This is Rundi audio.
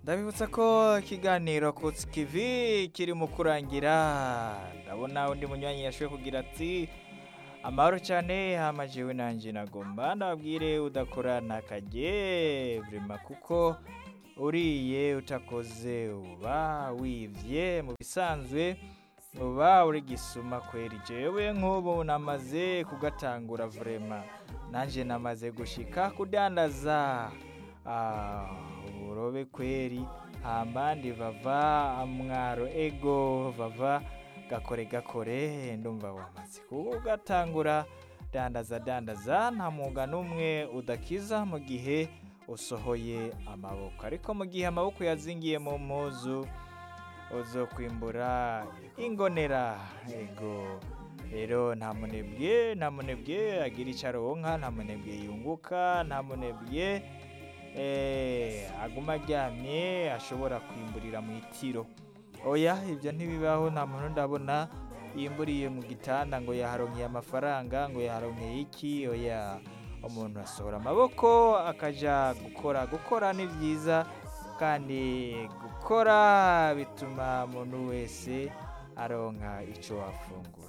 ndabibutsa ko ikiganiro kutsi kivi kiri mu kurangira ndabona undi munywanyi yashoboye kugira ati amahoro cyane hamajewe nanjye nagomba ndababwire udakora ntakajye vrema kuko uriye utakoze uba wivye mu bisanzwe uba uri gisuma kweri jewe nk'ubu namaze kugatangura vrema nanjye namaze gushika kudandaza Ah, uburobe kweri hambandi vava mwaro ego vava gakore gakore ndumva wamaze kugatangura dandaza dandaza nta mwuga n'umwe udakiza mu gihe usohoye amaboko ariko mu gihe amaboko yazingiye mu mpuzu uzokwimbura ingonera ego rero nta munebwe nta munebwe agira icyo aronka nta munebwe yunguka nta munebwe eh, aguma aryamye ashobora kwimburira mu itiro oya ibyo ntibibaho nta muntu ndabona yimburiye mu gitanda ngo yaharonkeye amafaranga ngo yaharonkeye iki oya umuntu asohora amaboko akaja gukora gukora ni byiza kandi gukora bituma umuntu wese aronka icyo afungura